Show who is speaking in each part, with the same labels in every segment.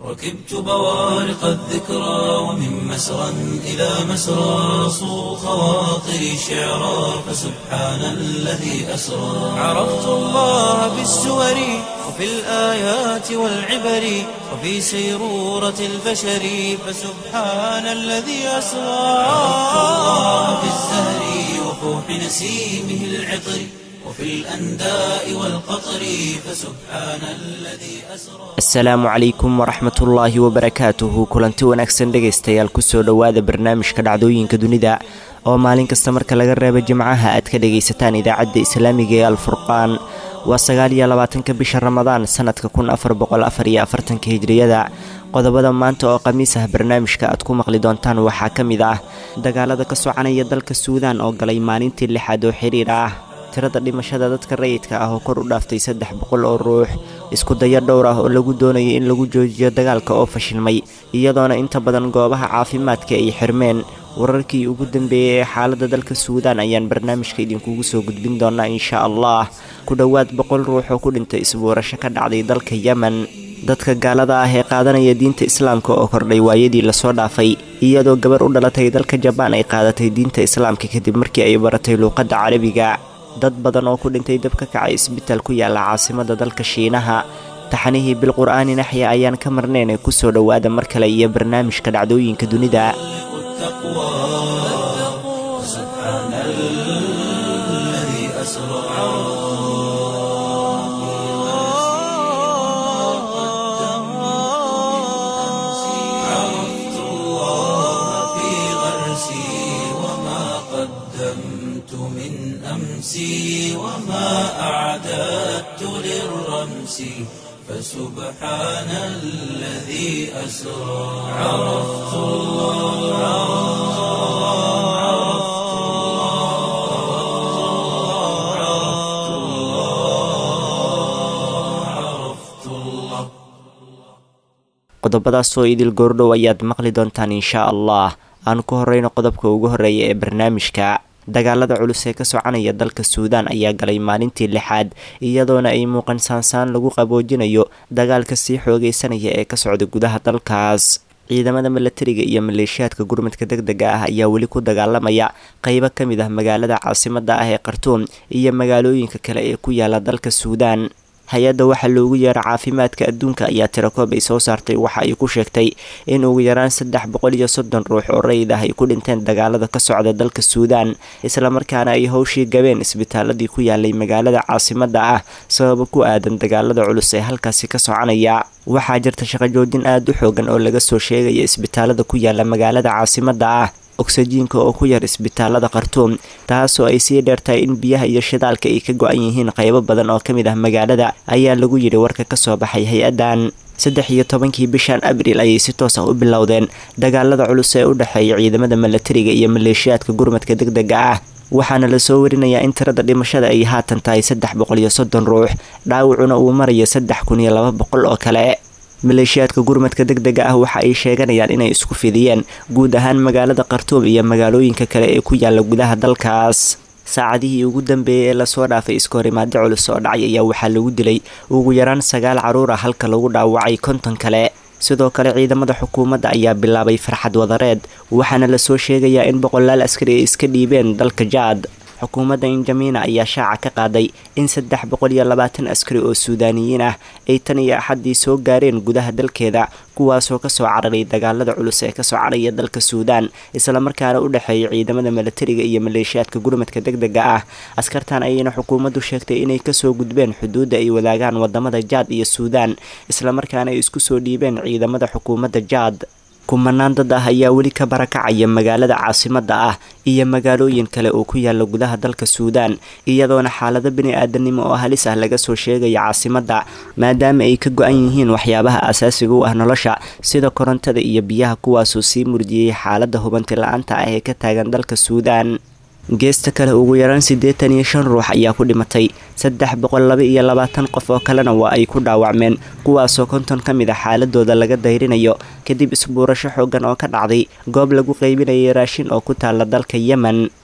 Speaker 1: ركبت بوارق الذكرى ومن مسرى إلى مسرى صو خواطري شعرا فسبحان الذي أسرى عرفت الله بالسور وفي الآيات والعبر وفي سيرورة البشر فسبحان الذي أسرى عرفت الله بالزهر وفوح نسيمه العطر وفي الأنداء والقطر فسبحان الذي أسرى
Speaker 2: asalaamu calaykum waraxmatullaahi wabarakaatuhu kulanti wanaagsan dhegaystayaal kusoo dhowaada barnaamijka dhacdooyinka dunida oo maalin kasta marka laga reebo jimcaha aad ka dhagaysataan idaacadda islaamiga ee alfurqaan waa sagaal iyo labaatanka bisha ramadaan sanadka kun afar boqol afar iyo afartanka hijriyada qodobada maanta oo khamiis ah barnaamijka aad ku maqli doontaan waxaa ka mid ah dagaalada ka soconaya dalka suudaan oo galay maalintii lixaad oo xiriir ah tirada dhimashada dadka rayidka ah oo kor u dhaaftay saddex boqol oo ruux isku dayo dhowr ah oo lagu doonayay in lagu joojiyo dagaalka oo fashilmay iyadoona inta badan goobaha caafimaadka ay xirmeen wararkii ugu dambeeyey ee xaaladda dalka suudaan ayaan barnaamijka idinkugu soo gudbin doonaa insha allah ku dhowaad boqol ruux oo ku dhintay isbuurasho ka dhacday dalka yemen dadka gaalada ah ee qaadanaya diinta islaamka oo kordhay waayadii lasoo dhaafay iyadoo gabar u dhalatay dalka jabaan ay qaadatay diinta islaamka kadib markii ay baratay luuqadda carabiga dad badan oo ku dhintay dab ka kacay isbitaal ku yaala caasimada dalka shiinaha taxanihii bilqur'aani naxya ayaan ka marnayn ee kusoo dhowaada mar kale iyo barnaamijka dhacdooyinka dunida
Speaker 1: التقوى سبحان الذي أسرى عرفت الله في غرسي وما قدمت من أمسي وما أعددت للرمس فسبحان الذي أسرى عرفت الله عرفت الله عرفت الله
Speaker 2: qodobadaasoo idil goordhow ayaad maqli doontaan insha allah aan ku horeyno qodobka ugu horeeya ee barnaamijka dagaalada culus ee ka soconaya dalka suudaan ayaa galay maalintii lixaad iyadoona ay muuqan saansaan lagu qaboojinayo dagaalka sii xoogeysanaya ee ka socda gudaha dalkaas ciidamada milatariga iyo maleeshiyaadka gurmadka deg dega ah ayaa weli ku dagaalamaya qeybo ka mid ah magaalada caasimada ah ee khartuum iyo magaalooyinka kale ee ku yaala dalka suudaan hay-adda waxaa loogu yeera caafimaadka adduunka ayaa tirakoob ay soo saartay waxa ay ku sheegtay in ugu yaraan saddex boqol iyo soddon ruux oo rayid ah ay ku dhinteen dagaalada ka socda dalka suudaan islamarkaana ay howshii gabeen isbitaaladii ku yaalay magaalada caasimada ah sababa ku aadan dagaalada culus ee halkaasi ka soconaya waxaa jirta shaqo joojin aada u xoogan oo laga soo sheegaya isbitaalada ku yaala magaalada caasimada ah ogsajiinka oo ku yar isbitaalada khartuum taasoo ay sii dheertahay in biyaha iyo shidaalka ay ka go-an yihiin qaybo badan oo ka mid ah magaalada ayaa lagu yidhi warka ka soo baxay hay-addan saddex iyo tobankii bishan abriil ayay si toos ah u bilowdeen dagaalada culus ee u dhexeeya ciidamada milatariga iyo maleeshiyaadka gurmadka deg dega ah waxaana lasoo warinayaa in tirada dhimashada ay haatan tahay saddex boqol iyo soddon ruux dhaawacuna uu marayo saddex kun iyo laba boqol oo kale maleeshiyaadka gurmadka deg dega ah waxa ay sheeganayaan inay isku fidiyeen guud ahaan magaalada khartuum iyo magaalooyinka kale ee ku yaala gudaha dalkaas saacadihii ugu dambeeyey ee lasoo dhaafay iskahorimaado culus oo dhacay ayaa waxaa lagu dilay ugu yaraan sagaal caruur ah halka lagu dhaawacay konton kale sidoo kale ciidamada xukuumadda ayaa bilaabay farxad wadareed waxaana lasoo sheegayaa in boqolaal askari ay iska dhiibeen dalka jaad xukuumadda injamiina ayaa shaaca ka qaaday in saddex boqol iyo labaatan askari oo suudaaniyiin ah ay tan iyo axaddii soo gaareen gudaha dalkeeda kuwaasoo kasoo cararay dagaalada culus ee ka soconaya dalka suudaan islamarkaana u dhexeeya ciidamada milatariga iyo maleeshiyaadka gurmadka deg dega ah askartan ayayna xukuumaddu sheegtay inay kasoo gudbeen xuduudda ay wadaagaan wadamada jaad iyo suudaan islamarkaana ay isku soo dhiibeen ciidamada xukuumadda jaad kumanaan dad ah ayaa weli ka barakacaya magaalada caasimada ah iyo magaalooyin kale oo ku yaala gudaha dalka suudaan iyadoona xaalado bini-aadanimo oo halis ah laga soo sheegaya caasimada maadaama ay ka go-an yihiin waxyaabaha asaasiga u ah nolosha sida korontada iyo biyaha kuwaasoo sii murdiyey xaalada hubanti la-aanta ah ee ka taagan dalka suudaan geesta kale ugu yaraan siddeetan iyo shan ruux ayaa ku dhimatay saddex boqol laba iyo labaatan qof oo kalena waa ay ku dhaawacmeen kuwaasoo konton ka mid a xaaladooda laga dayrinayo kadib isbuurasho xoogan oo ka dhacday goob lagu qaybinayay raashin oo ku taala dalka yemen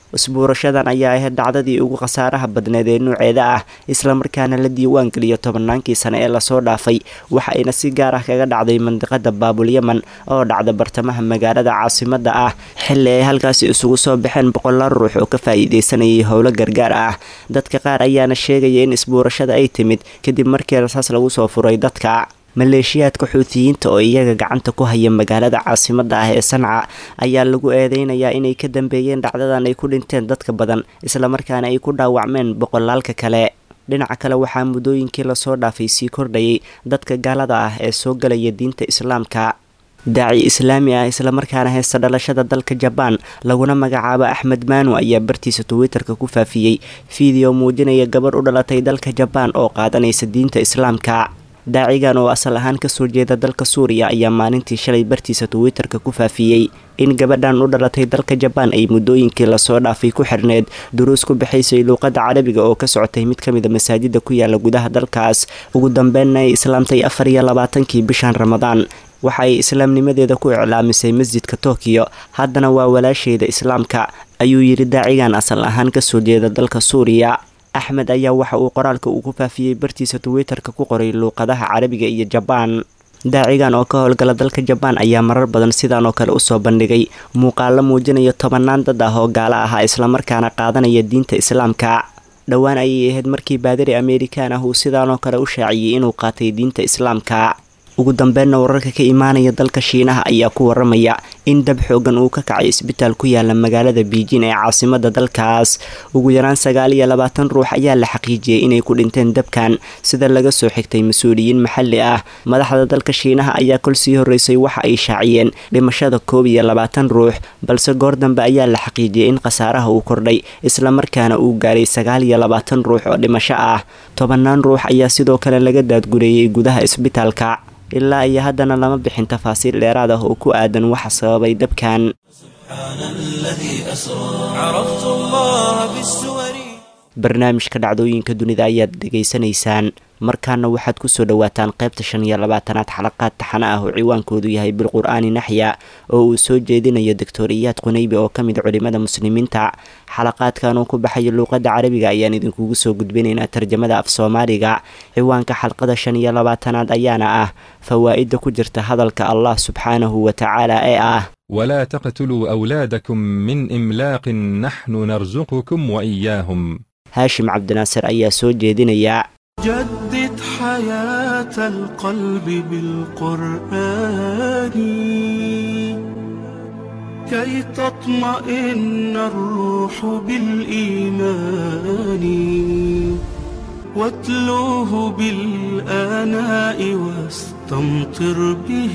Speaker 2: isbuurashadan ayaa ahayd dhacdadii ugu khasaaraha badneed ee nuuceeda ah islamarkaana la diiwaan geliyo tobannaankii sane ee lasoo dhaafay waxa ayna si gaar ah kaga dhacday mandiqada baabul yeman oo dhacda bartamaha magaalada caasimada ah xilli ay halkaasi isugu soo baxeen boqolaal ruux oo ka faa'iideysanayay howlo gargaar ah dadka qaar ayaana sheegaya in isbuurashada ay timid kadib markii rasaas lagu soo furay dadka maleeshiyaadka xuutiyiinta oo iyaga gacanta ku haya magaalada caasimada ah ee sanca ayaa lagu eedeynayaa inay ka dambeeyeen dhacdadan ay ku dhinteen dadka badan islamarkaana ay ku dhaawacmeen boqolaalka kale dhinaca kale waxaa muddooyinkii lasoo dhaafay sii kordhayay dadka gaalada ah ee soo galaya diinta islaamka daaci islaami ah islamarkaana heysta dhalashada dalka jabaan laguna magacaabo axmed maanu ayaa bartiisa twitterka ku faafiyey fiideo muujinaya gabadh u dhalatay dalka jabaan oo qaadanaysa diinta islaamka daacigan oo asal ahaan kasoo jeeda dalka suuriya ayaa maalintii shalay bartiisa twitterka ku faafiyey in gabadhan u dhalatay dalka jabaan ay muddooyinkii lasoo dhaafay ku xirneed duruus ku bixaysay luuqadda carabiga oo ka socotay mid ka mida masaajida ku yaala gudaha dalkaas ugu dambeynna ay islaamtay afar iyo labaatankii bishan ramadaan waxa ay islaamnimadeeda ku iclaamisay masjidka tokiyo haddana waa walaasheeda islaamka ayuu yidhi daacigan asal ahaan kasoo jeeda dalka suuriya axmed ayaa waxa uu qoraalka uu ku faafiyey bartiisa twitterka ku qoray luuqadaha carabiga iyo jabaan daacigan oo ka howlgala dalka jabaan ayaa marar badan sidaan oo kale usoo bandhigay muuqaalo muujinaya tobannaan dad ah oo gaalo ahaa islamarkaana qaadanaya diinta islaamka dhowaan ayay ahayd markii baadari amerikan ah uu sidaanoo kale u shaaciyey inuu qaatay diinta islaamka ugu dambeynna wararka ka imaanaya dalka shiinaha ayaa ku waramaya in dab xoogan uu ka kacay isbitaal ku yaala magaalada biijin ee caasimada dalkaas ugu yaraan sagaal iyo labaatan ruux ayaa la xaqiijiyey inay ku dhinteen dabkan sida laga soo xigtay mas-uuliyiin maxalli ah madaxda dalka shiinaha ayaa kol sii horeysay waxa ay shaaciyeen dhimashada koob iyo labaatan ruux balse goor dambe ayaa la xaqiijiyey in khasaaraha uu kordhay islamarkaana uu gaaray sagaal iyo labaatan ruux oo dhimasho ah tobannaan ruux ayaa sidoo kale laga daadgureeyey gudaha isbitaalka ilaa iyo haddana lama bixin tafaasiil dheeraad ah oo ku aadan waxa sababay dabkan barnaamijka dhacdooyinka dunida ayaad dhegaysanaysaan markaana waxaad kusoo dhawaataan qaybta shan iyo labaatanaad xalaqaad taxane ah oo ciwaankoodu yahay bilqur-aani naxya oo uu soo jeedinayo doctor iyaad qunaybi oo ka mid culimada muslimiinta xalaqaadkan uu ku baxayo luuqadda carabiga ayaan idinkugu soo gudbinaynaa tarjamada af soomaaliga ciwaanka xalqada shan iyo labaatanaad ayaana ah fawaa'ida ku jirta hadalka allah subxaanahu wa tacaala ee ah
Speaker 3: ولا تقتلوا أولادكم من إملاق نحن نرزقكم وإياهم
Speaker 2: haashim cabdinaasir ayaa soo jeedinaya
Speaker 4: جدد حياة القلب بالقرآن كي تطمئن الروح بالإيمان واتلوه بالآناء واستمطر به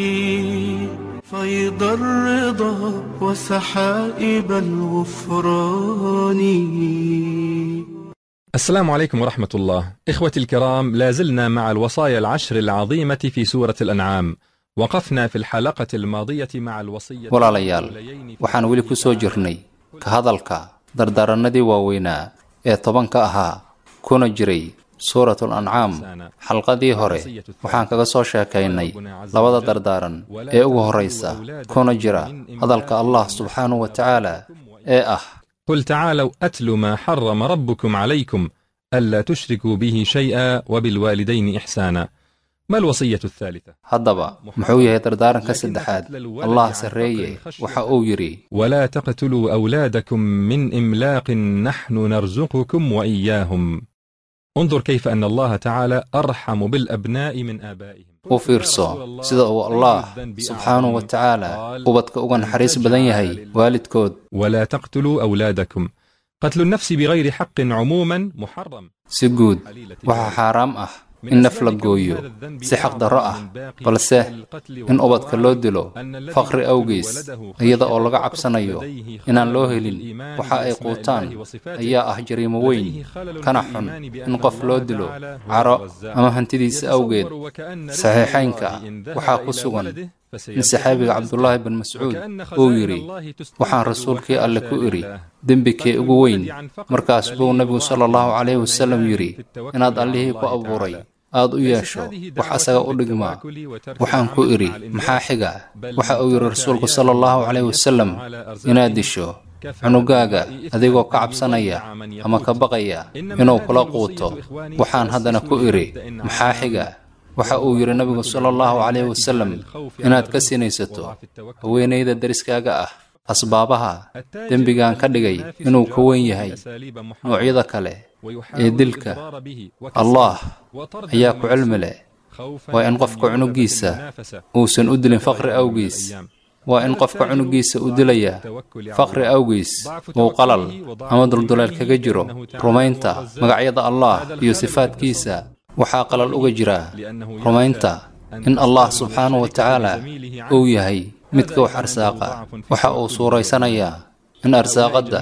Speaker 4: فيض الرضا وسحائب الغفران
Speaker 3: السلام عليكم ورحمة الله إخوتي الكرام لا زلنا مع الوصايا العشر العظيمة في سورة الأنعام وقفنا في الحلقة الماضية مع الوصية
Speaker 5: walaalayaal waxaan weli ku soo jirnay ka hadalka dardaarannadii waaweynaa ee tobanka ahaa kuna jiray suuratul ancaam xalqadii hore waxaan kaga soo sheekaynay labada dardaaran ee ugu horraysa kuna jira hadalka allah subxaanahu wa tacaala ee ah
Speaker 3: قل تعالوا أتل ما حرم ربكم عليكم ألا تشركوا به شيئا وبالوالدين إحسانا ما الوصية الثالثة؟
Speaker 5: haddaba muxuu yahay dardaaranka saddexaad allah sarreeye waxa uu yidhi
Speaker 3: ولا تقتلوا أولادكم من إملاق نحن نرزقكم وإياهم انظر كيف أن الله تعالى أرحم بالأبناء من آبائهم
Speaker 5: u fiirso sida uu allah subxaanahu wa tacaala ubadka uga naxariis badan yahay waalidkood
Speaker 3: ولا تقتلوا أولادكم قتل النفس بغير حق عموما محرم
Speaker 5: si guud waxaa xaaraam ah in naf la gooyo si xaq darro ah balse in ubadka loo dilo faqri awgiis iyada oo laga cabsanayo inaan loo helin waxa ay quutaan ayaa ah jariimo weyn kana xun in qof loo dilo caro ama hantidiisa awgeed saxiixaynka waxaa ku sugan in saxaabiga cabdulaahi bin mascuud uu yidhi waxaan rasuulkii alle ku idhi dembikee ugu weyn markaas buu nebigu sala allahu calayhi wasallam yidhi inaad allihii ku abuuray aad u yeesho wax asaga u dhigmaa waxaan ku idhi maxaa xiga waxa uu yidhi rasuulku sala allahu calayhi wasallam inaad disho cunugaaga adigoo ka cabsanaya ama ka baqaya inuu kula quuto waxaan haddana ku idhi maxaa xiga waxa uu yidhi nabigu sala allahu calayhi wasalam inaad ka sinaysato haweenayda deriskaaga ah asbaabaha dembigan ka dhigay inuu ka weyn yahay noocyada kale ee dilka allah ayaa ku cilmi leh waa in qofka cunugiisa uusan u dilin faqri awgiis waa in qofka cunugiisa u dilaya faqri awgiis uu qalal ama dulduleel kaga jiro rumaynta magacyada allah iyo sifaadkiisa waxaa qalal uga jira rumaynta in allah subxaanahu wa tacaala uu yahay midka wax arsaaqa waxa uu suuraysanayaa in arsaaqadda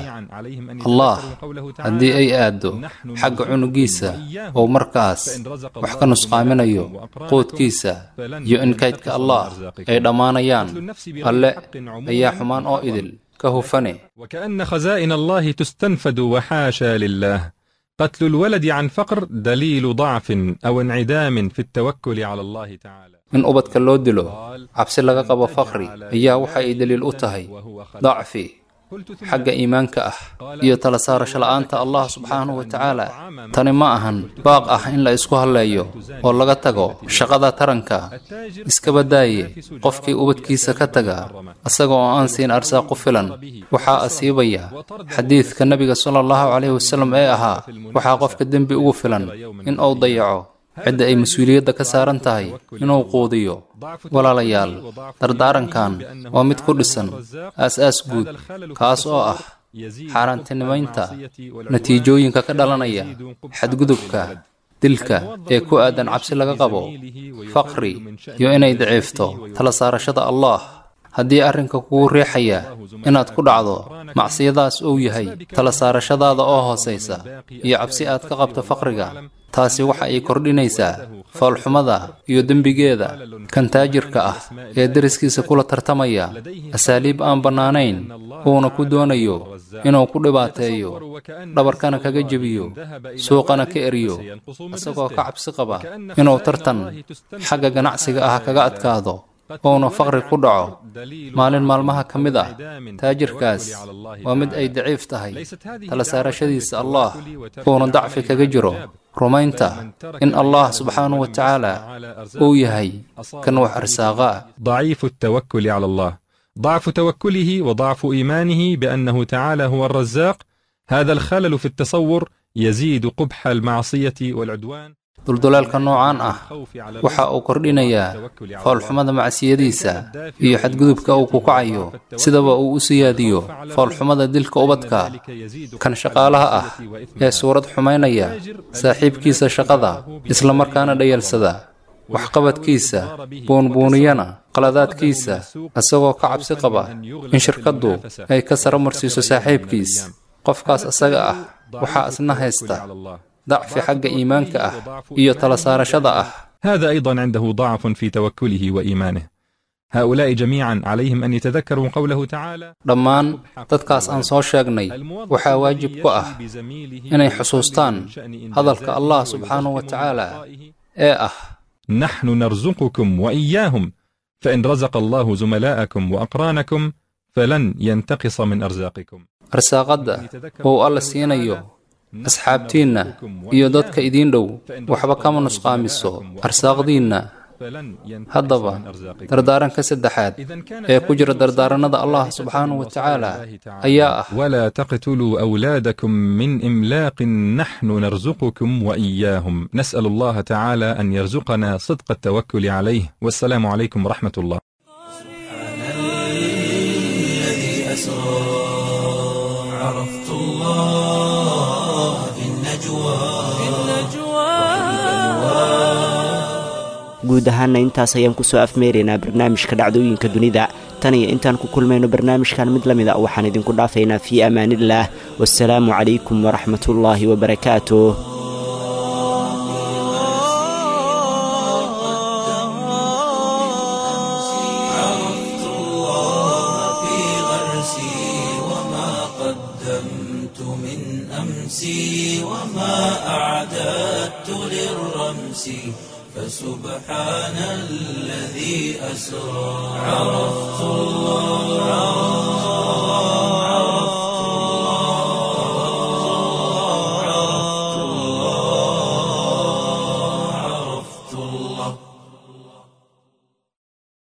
Speaker 5: allah haddii ay aaddo xagga cunugiisa oo markaas wax ka nusqaaminayo quudkiisa iyo in kaydka allah ay dhammaanayaan alle ayaa xumaan oo idil ka hufane
Speaker 3: وكأن خزائن الله تستنفد وحاشا لله قتل الولد عن فقر دليل ضعف أو انعدام في التوكل على الله تعالى
Speaker 5: in ubadka loo dilo cabsi laga qabo faqri ayaa waxa ay daliil u tahay dacfi xagga iimaanka ah iyo tala saarasho la'aanta allah subxaanahu wa tacaala tani ma ahan baaq ah in la isku halleeyo oo laga tago shaqada taranka iskaba daaye qofkii ubadkiisa ka taga isaga oo aan siin arsaaq ku filan waxaa asiibaya xadiidka nebiga sala allahu calayhi wasalam ee ahaa waxaa qofka dembi ugu filan in uu dayaco cidda ay mas-uuliyadda ka saaran tahay inuu quudiyo walaalayaal dardaarankan waa mid ku dhisan aas-aas guud kaas oo ah xaaraantinimaynta natiijooyinka ka dhalanaya xadgudubka dilka ee ku aadan cabsi laga qabo faqri iyo inay daciifto tala saarashada allah haddii arrinka kugu riixaya inaad ku dhacdo macsiyadaas uu yahay tala saarashadaada oo hoosaysa iyo cabsi aad ka qabto faqriga taasi waxa ay kordhinaysaa foolxumada iyo dembigeeda kan taajirka ah ee deriskiisa kula tartamaya asaaliib aan bannaanayn uuna ku doonayo inuu ku dhibaateeyo dhabarkana kaga jebiyo suuqana ka eriyo isagoo ka cabsi qaba inuu tartan xagga ganacsiga ah kaga adkaado uuna faqri ku dhaco maalin maalmaha ka mid ah taajirkaas waa mid ay daciif tahay tala saarashadiisa allah uuna dacfi kaga jiro rumaynta in allah subxaanahu wa tacaala uu yahay kan wax arsaaqa
Speaker 3: ضعيف التوكل على الله ضعف توكله وضعف إيمانه بأنه تعالى هو الرزاق هذا الخلل في التصور يزيد قبح المعصية والعدوان
Speaker 5: dulduleelka noocaan ah waxa uu kordhinayaa foolxumada macsiyadiisa iyo xadgudubka uu ku kacayo sidaba uu u siyaadiyo foolxumada dilka ubadka kan shaqaalaha ah ee suurad xumaynaya saaxiibkiisa shaqada isla markaana dhayalsada waxqabadkiisa buunbuuniyana qaladaadkiisa isagoo ka cabsi qaba in shirkaddu ay ka saro marsiiso saaxiibkiis qofkaas isaga ah waxaa isna haysta ضعف حق إيمانك أه إيو تلسار شضا أه
Speaker 3: هذا أيضا عنده ضعف في توكله وإيمانه هؤلاء جميعا عليهم أن يتذكروا قوله تعالى
Speaker 5: dhammaan dadkaas aan soo sheegnay waxaa waajib ku ah inay xusuustaan hadalka allah subxaanahu wa tacaala ee ah
Speaker 3: نحن نرزقكم وإياهم فإن رزق الله زملاءكم وأقرانكم فلن ينتقص من أرزاقكم
Speaker 5: arsaaqadda uu alla siinayo asxaabtiinna iyo dadka idiin dhow waxba kama nusqaamiso arsaaqdiinna haddaba dardaaranka saddexaad ee ku jira dardaarannada allah subxaanahu wa tacaala ayaa ah
Speaker 3: ولا تقتلوا أولادكم من إملاق نحن نرزقكم وإياهم نسأل الله تعالى أن يرزقنا صدق التوكل عليه والسلام عليكم ورحمة الله
Speaker 1: الذي أسرى عرفت الله في النجوى
Speaker 2: guud ahaana intaas ayaan kusoo afmeeraynaa barnaamijka dhacdooyinka dunida tan iyo intaan ku kulmayno barnaamijkan mid la mid a waxaan idinku dhaafaynaa fii amaaniillaah wasalaamu calaykum waraxmatullaahi wabarakaatuh
Speaker 1: عرفت الله في غرسي وما قدمت من أمسي وما أعددت للرمس فسبحان الذي أسرى عرفت الله